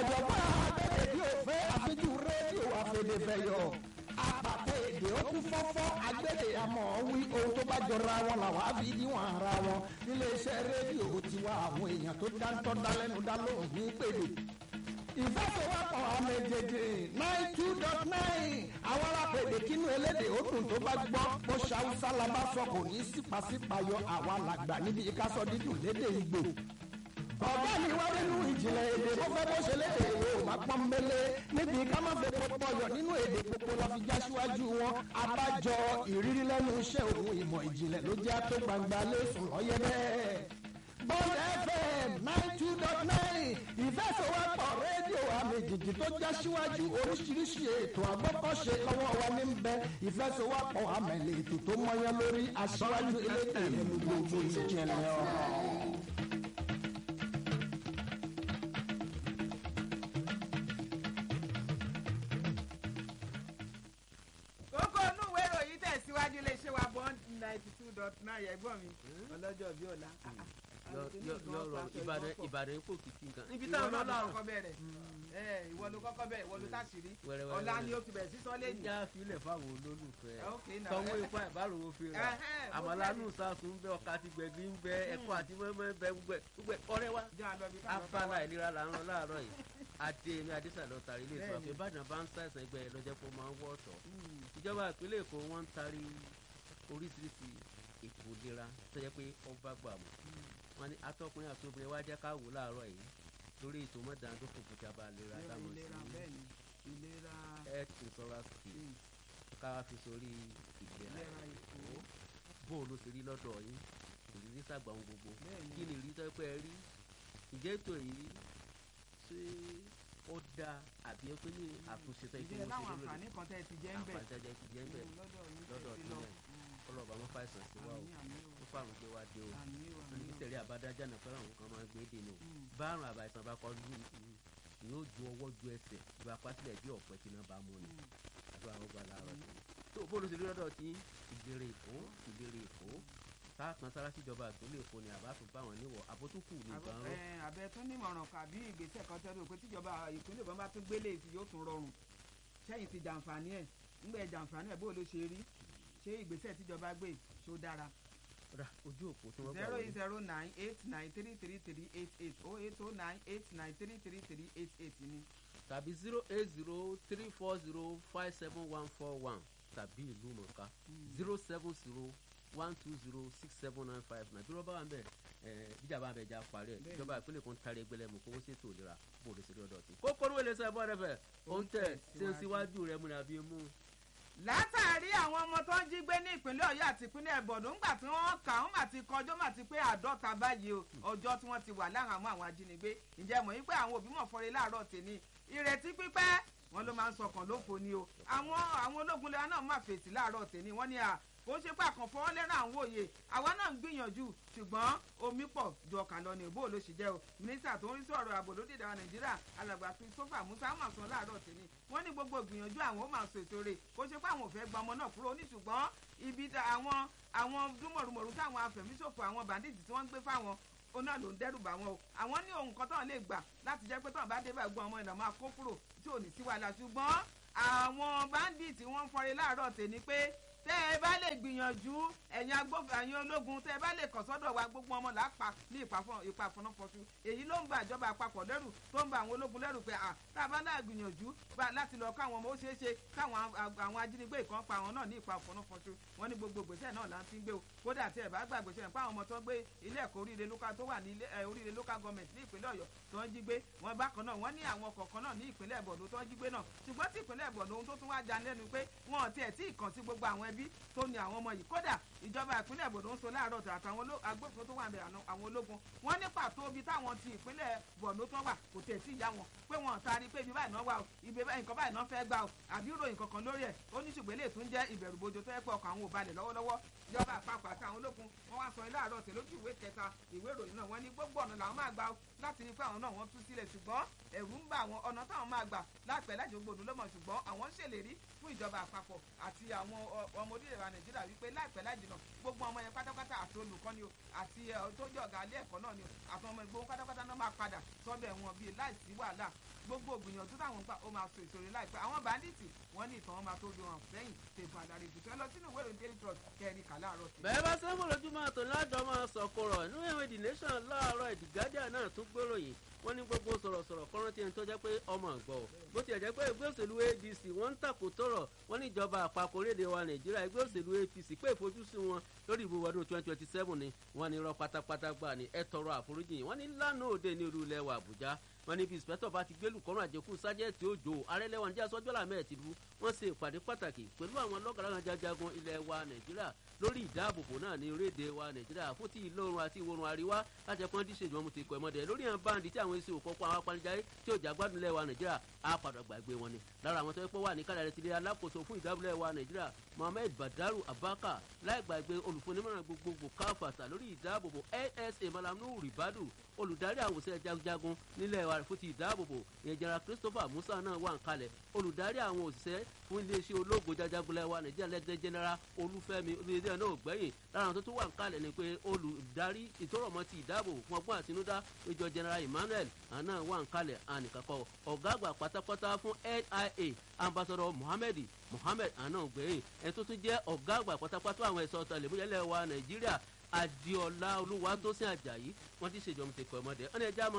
ọ̀jọ̀gbọ́n abẹ́rẹ́ bí òfé àfijú rédíò àfẹ̀dẹ̀fẹ̀yọ̀ àpàtẹ èdè ó kún fọ́fọ́ agbẹ́dẹ̀ àmọ́ wí ohun tó bá jọra wọn làwọn á fi níwọ̀n ara wọn níléeṣẹ́ rédíò tiwa àwọn èèyàn tó dáńtọ́ dálẹ́nu dá lóhùn ní pèdè ìfẹsẹ̀wọ́pọ̀ àmẹ́jẹjẹ nine two dot nine àwọn alápèdè kínú elédè òkun tó bá gbọ́ bó ṣàwùsá la bá sọ kò ní sípàsípàyọ àwa làgbà níbi ìkásọ dídùn lédè ìgbò ọ̀gá mi wá nínú ìjìnlẹ̀ èdè bó fẹ́ bó ṣe lédè ìwé ò bá pọ́n mélé níbi ká má fẹ́ pọ́pọ́ yọ nínú èdè gbogbo la fi já síwájú wọn abájọ ìrírí lẹ́nu iṣẹ́ òun ìmọ̀ ìjìnlẹ̀ ló jẹ́ tó gbangba lẹ́sùn lọ́yẹ́ bẹ́ẹ̀. Bond FM nine two dot nine ìfẹsọ̀wọ́pọ̀ rédíò àmì jìjì tó já síwájú oríṣiríṣi ètò àgbọ́kọ̀ṣe lọ́wọ́ wa ní bẹ ìfẹsọ̀wọ́pọ̀ àmẹ̀lẹ̀ ètò tó mọyán lórí aṣíwájú elétò ìlú gbogbo ìjìnlẹ̀ ọ̀rọ̀. kókó inú ìwé ìròyìn tẹ̀síwájú iléeṣẹ́ wa bond ninety two dot nine ẹ̀gbọ́n mi ọlọ́jọ́ bí ọ̀la. yọrọ ìbàdàn ìbàdàn ipò kìkì nǹkan níbi ìwọ táwọn náà ló ọlọ́run kọ́kọ́ bẹ̀rẹ̀ ẹ ìwọ ló kọ́kọ́ bẹ̀rẹ̀ ìwọ ló táṣìírí Wẹ́rẹ́wẹ́rẹ́ ọ̀la wẹ́rẹ́. ni ó ti bẹ̀rẹ̀ sísọ lẹ́yìn. já filẹ̀ fáwọn olólùfẹ́ Ok, now, sanwó eh. ipá ìbáròwò fi rà Ẹhẹ́n, mo àmàlánù sàkún bẹ ọkà àti gbẹ̀gbẹ̀ ń bẹ ẹ̀kọ́ àti mọ́mọ́ ń bẹ gbogbo ẹ̀ gbogbo ẹ̀ ọ̀rẹ́ wa jẹ́ àlọ́ bí káàlọ́ afárá ìlera là ń rán láàárọ̀ yìí adé mi adésàlẹ̀ ọ̀tàrí ilé ìtura Bẹ́ẹ̀ni. pé ìbàdàn bá ń ṣàìsàn ẹgbẹ́ ẹ̀ lọ́jọ́ pé ó máa ń wọ́ ọ̀tọ̀ ìjọba ìpínlẹ̀ èkó wọ́n ń tarí oríṣiríṣi ètò ìlera tó yẹ pé ọba gbà mọ́ wọn ni atọ́kùnrin àti obìnrin wá jẹ́ ká wò láàárọ̀ yìí lórí ètò mọ́dàndófò fún ìjọba ìlera ìlera táwọn ìlera sí bẹ́ẹ̀ ni ìlera health insurance scheme ká wá fi sórí ìlera ìlera èkó bó o ló ṣe rí lọ́dọ̀ yín ìrírí sàgbà ohun gbogbo Bẹ́ẹ̀ni. kí ni ìrírí tó pẹ́ rí ìjẹ́ ètò yìí ṣé ó dáa àbí ẹ pé ní àtúnṣe tó ìdílé láwọn àǹfààní kan tẹ́ ẹ ti jẹ́ ń bẹ̀ àǹfààní tó jẹ́ ti jẹ́ ń bẹ̀ Mm, lọ́dọ̀ yín tẹ́ lọ́dọ̀ ti lọ sílẹ̀ ọlọ́ọ̀bà wọn fàìsàn sí wa o àmì àmì o ó fàrùn gbé wa dé o àmì o àmì o oníkítẹ̀rí àbádájà náà fẹ́ràn àwọn kan máa ń gbé dè nù Mm. bárùn àbàìsàn bá kọ́ lù yóò ju ọwọ́ ju ẹsẹ̀ ìgbà pásílẹ̀ bí ọ̀pẹ tí náà bá mú ni àdúrà ó gbà láàárọ̀ tó tó bóòlù sí lọ́dọ̀ tí ìlérè èkó ìlérè èkó sáàkan sára síjọba ìpínlẹ̀ èkó ni àbá tó bá wọn níwọ̀ àbótúkù ní ìbọn rọ àbẹ tún nímọ̀ràn kàbí ìgbésẹ̀ kan tẹ́lẹ̀ pé tíjọba ìpínlẹ̀ bọ́n bá tún gbélé sí yóò tún rọrùn sẹ́yìn ti jàǹfààní ẹ̀ ńgbẹ́ jàǹfààní ẹ̀ bó ló ṣe rí ṣé ìgbésẹ̀ tíjọba gbé ṣó dára rà ojú òpó tí wọ́n gbà zero wọlé eight zero nine eight nine three three three eight eight oh eight oh nine eight nine three three three eight eight ni. tàbí zero eight zero three four zero five seven one four one tàbí ìlú mọ̀ká zero seven zero one two zero six seven nine five nine bí wọ́n bá wà ń bẹ̀ ẹ̀ bíjà bá ń bẹ̀ já parí ẹ̀ Bẹ́ẹ̀ni. ìjọba ìpínlẹ̀ kan tarí ẹgbẹ́ lẹ́mu kó ṣètò ìlera bó ló ṣe rí ọ̀dọ̀ tí. kókó ní wẹ́lẹ̀ sẹ́yìn bọ́ọ̀dẹ fẹ́ ó ń tẹ̀ ṣe ń síwájú rẹ̀ múra bí mú. látàrí àwọn ọmọ tó ń jí gbé ní ìpínlẹ̀ ọ̀yọ́ àti ìpínlẹ̀ ẹ̀bọ̀dọ̀ ńgbà tí wọ́n kà wọ́n mà ti kọjọ́ mà ti pé àádọ́ta báyìí o ọjọ́ tí wọ́n ti wà láhàámọ́ àwọn ajínigbé ǹjẹ́ mọ̀ yín pé àwọn òbí mọ̀ fọ́re láàárọ̀ tèmi ìrètí pípẹ́ wọn ló máa ń sọkàn lófo ni o àwọn àwọn ológun lẹ́wọ̀n náà máa fèsì láàárọ̀ tèmi wọ́n ní à kó ṣe pé àkànfọ́ lẹ́ràn àwọn òye àwa náà ń gbìyànjú ṣùgbọ́n omi pọ̀ ju ọkàn lọ ní ìbò ló ṣì jẹ́ o mínísítà tó ń rí sọ̀rọ̀ ààbò lóde ìdára nàìjíríà alàgbà christopher musa mà sọ láàárọ̀ tèmi wọ́n ní gbogbo ìgbìyànjú àwọn ó máa sọ ètò rẹ̀ kó ṣe pé àwọn ò fẹ́ gba ọmọ náà kúrò ní ṣùgbọ́n ibi tá- àwọn àwọn dúmọ̀rùmọ̀rù táwọn afẹ̀míṣòfò àwọn bandits tí wọ́n ń gbé fáwọn òun náà ló ń dẹ́rù bá wọn o àwọn ní ohun kan tán lè gbà láti jẹ́ pé tán bá dé bá gbọ́n ọmọ ìlànà máa kó kúrò tí ò ní sí wàhálà ṣùgbọ́n àwọn bandits wọ́n ń fọre láàárọ̀ tèmi pé tẹ́ ẹ bá lè gbìyànjú ẹ̀yin agbófin ẹ̀yin ológun tẹ́ ẹ bá lè kàn sọ́dọ̀ wa gbogbo ọmọ làápa ní ìpàfọ́nàfọ́sù èyí ló ń ba ìjọba àpapọ̀ lẹ́rù tó ń ba àwọn ológun lẹ́rù pé à tá a bá náà gbìyànjú bá láti lọ káwọn ọmọ ó ṣeé ṣe káwọn a- àwọn ajínigbé kan pa àwọn náà ní ìpàfọ́nàfọ́sù wọn ní gbogbo gbèsè náà là ń ti ń gbé o kódà tí ẹ bá gbàgbé ṣe pé àwọn ọmọ tó ń gbé ilé ẹ̀kọ́ oríire local tó wà ní ilé ẹ, oríire local government ní ìpínlẹ̀ ọ̀yọ́ tó ń jí gbé wọn bákan náà wọ́n ní àwọn kọ̀ọ̀kan náà ní ìpínlẹ̀ bọ̀dọ̀ tó ń jí gbé náà ṣùgbọ́n tí ìpínlẹ̀ bọ̀dọ̀ ohun tó tún wá já lẹ́nu pé wọn ò tiẹ̀ tí ì kàn sí gbogbo àwọn ẹbí tó ní àwọn ọmọ yìí kódà ìjọba ìpínlẹ̀ bọ̀dọ̀ ń sọ láàárọ̀ tó àtàwọn oló- agbófinró tó wà ń bẹ àná- àwọn ológun wọ́n ní pàtó ibi táwọn ti ìpínlẹ̀ bọ̀dọ̀ tó wà kò tẹ̀ sí ìyá wọn pé wọn ò taari pé ibi báyìí náà wà o ibi báyìí nǹkan báyìí náà fẹ́ gbà o àbí ìròyìn kankan lórí ẹ̀ ó ní ṣùgbọ́n eléyìí tún jẹ́ ìbẹ̀rù bojo tó yẹ pé ọkàn àwọn ò balẹ̀ lọ́wọ́lọ́wọ́ ìjọba àpapọ̀ àti àwọn ológun wọn wá sọ ilé àárọ̀ tẹ̀ lójú ìwé kẹta ìwé ìròyìn náà wọ́n ní gbogbo ọ̀nà làwọn máa gbà o láti rí pé àwọn náà wọ́n tú sílẹ̀ ṣùgbọ́n ẹ̀rù ń bà àwọn ọ̀nà táwọn máa gbà láìpẹ́ láti gbòdò lọ́mọ ṣùgbọ́n àwọn ń ṣèlérí fún ìjọba àpapọ̀ àti àwọn ọ- ọmọ orílẹ̀-èdè wa nàìjíríà wípé láìpẹ́ láti tẹ̀sán gbogbo ọmọ yẹn pátápátá àti olùkọ́ ni o àti tó jẹ́ ọ̀gá ilé ẹ̀kọ́ náà ni o àti ọmọ ìgbóhùn pátápátá náà máa padà sọ́dọ̀ wọn bíi láìsí wàhálà gbogbo ògbìyànjú táwọn gbà ó máa so ìṣòro láìpẹ́ àwọn bàndíìtì wọ́n ní ìtàn wọn máa tó lo hàn sẹ́yìn tèbù àdàrí ìbùsọ̀ lọ sínú ìwé ìròyìn daily trust kẹrin kà láàárọ̀ sí. bẹ́ẹ̀ bá sẹ́wọ̀n lójúmọ́ àtò ládọ́ máa sọ̀kọ̀rọ̀ inú ìwé the nation láàárọ̀ the guardian náà tún gbèròyìn wọ́n ní gbogbo sọ̀rọ̀sọ̀rọ̀ kọ́rántì ẹni tó jẹ́ pé ọmọ àgbọ̀ bó tiẹ̀ jẹ́ pé ẹgbẹ́ òṣèlú adc wọ́n ń tàkò tọ̀rọ̀ wọ́n ní ìjọba àpapọ̀ orílẹ̀-èdè wa nàìjíríà ẹgbẹ́ òṣèlú apc pé ìfojúsùn wọn lórí ìbò ọdún twenty twenty seven ni wọ́n ní irọ́ pátápátá gbà ní ẹ tọrọ àforíjì wọ́n ní lánàá òde ní olú ilẹ̀ wa àbújá wọ́n ní bí ìsìpẹ́tọ̀ bá ti gbélù kọ́rùn àjẹkù sájẹ́ẹ̀tì òjò arẹ́lẹ́wọ̀n níjà sọ́jọ́ làmẹ́ tìlú wọ́n ṣe ìpàdé pàtàkì pẹ̀lú àwọn lọ́gàrán jajagun ilẹ̀ wa nàìjíríà lórí ìdáàbòbò náà ní orílẹ̀-èdè wa nàìjíríà fún ti ìlà oòrùn àti ìwọ̀ oòrùn àríwá láti ẹ̀kọ́ díṣe ìjọba ti kọ́ ẹ̀mọ́dẹ lórí àwọn báńdì tí àwọn èsì òkọ́kọ́ àwọn apanijáyé tí ò já gbádùn ilẹ̀ wa nàìjíríà á padà gbàgbé wọn ni lára àwọn tó yẹ pé wà ní kádàrẹ́ tilé alákòóso fún ìdábòlẹ̀ wa nàìjíríà mohammed badaru abaka láì gbàgbé olùfúnimọ̀ràn gbogbogbò káfàtà lórí ìdáàbòbò nsa malamu ribadu olùdarí àwọn òṣìṣẹ́ jagunjagun nílẹ̀ wa fún ti ìdáàbòbò ìyẹn jẹra christopher musa náà wà ń kalẹ̀ olùdarí àwọn òṣìṣẹ́ fún iléeṣẹ́ ológun jajagunlẹ̀ wa nàìjíríà lẹ́gbẹ́ general olúfẹ́mi olùdíje náà gbẹ̀yìn lára àwọn tó tún wà ń kalẹ̀ ni pé olùdarí ìtọ́rọ̀mọ́ ti ìdáàbòbò fún ọgbọ́n àtinúdá ìjọ general emmanuel àná wà ń kalẹ̀ ànìkàkọ́ ọ̀gá àgbà pátápátá fún nia ambassador mohammed mohammed àná gbẹ̀yìn ẹni tó tún jẹ́ ọ̀gá àgbà pátápátá àwọn ẹ̀ṣọ́ ọ̀tàlẹ̀múyẹ́lẹ̀ wa nàìjíríà adiola olúwatósìn ajayi wọ́n ti ṣèjọba ti kọ́ ọmọdé ọ̀nà ẹja mọ́